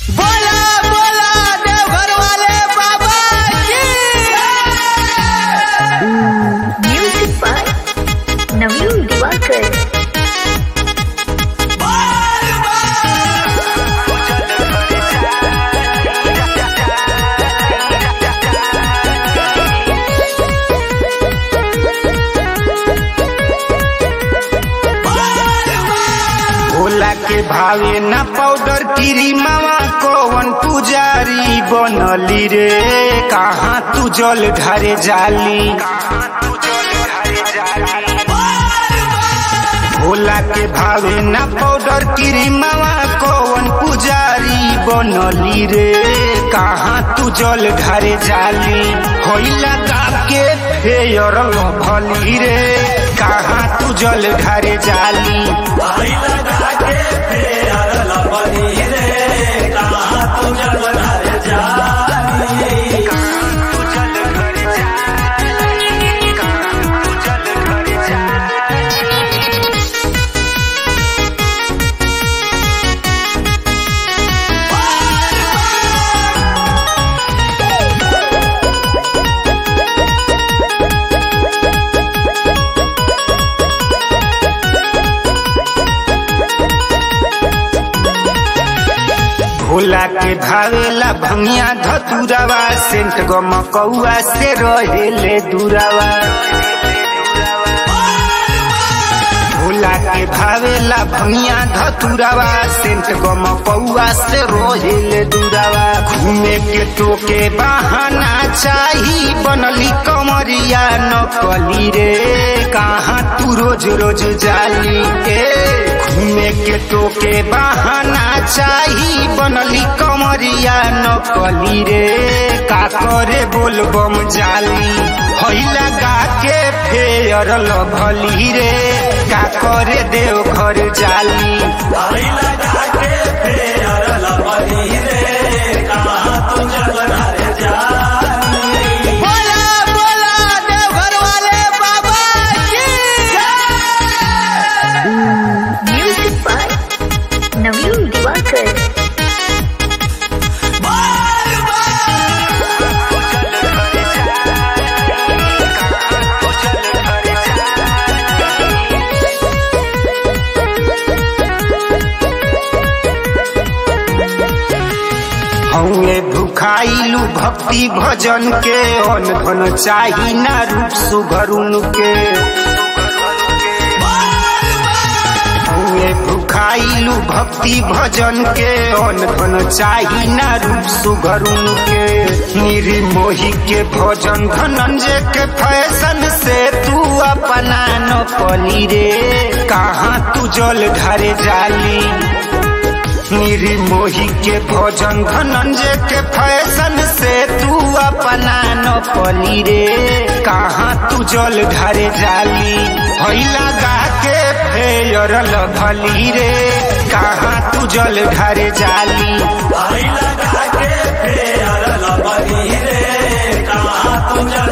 बोला बोला देवघर वाले बाबा की Music by Naveen Diwakar. Bhola के भावे ना पाउडर कीरी मामा कौन पुजारी बनली रे कहाँ तू जल ढारे जाली भोला के भावे ना पाउडर कीरी मामा कौन पुजारी बनली रे कहाँ तू जल ढारे जाली होइला गा के फेयर भली रे कहाँ तू जल ढारे जाली भोला के भावेला भंगिया धतुरावा सेंट गमकौआ से रहेले दुरावा भोला के भावेला भंगिया धतुरावा सेंट गमकौआ से रहेले दुरावा घूमे के टोके बहाना चाही बनली कमरिया नकली रे कहाँ तू रोज रोज जाली के घूमे के टोके बहाना चाही बनली कमरिया नकली रे का करे बोल बम जाली हैला गा के फेयर लभली रे का करे देव घर जाली बोला बोला देवघर वाले बाबा की Music by Naveen Diwakar. हमें भुखाइलू भक्ति भजन के अन धन चाही ना रूप सुघरुन के हमें भुखाइलू भक्ति भजन के अन धन चाही ना रूप सुघरुन के निर्मोही के भजन धनंजय के फैशन से तू अपना न पली रे कहाँ तू जल ढारे जाली निर्मोही के भोजन धनंजय के फैशन से तू अपना न पली रे कहाँ तू जल ढारे जाली हैला गा के फेयर भली रे कहाँ तू जल ढारे जाली लगा के फेर लबनी रे कहाँ तुझ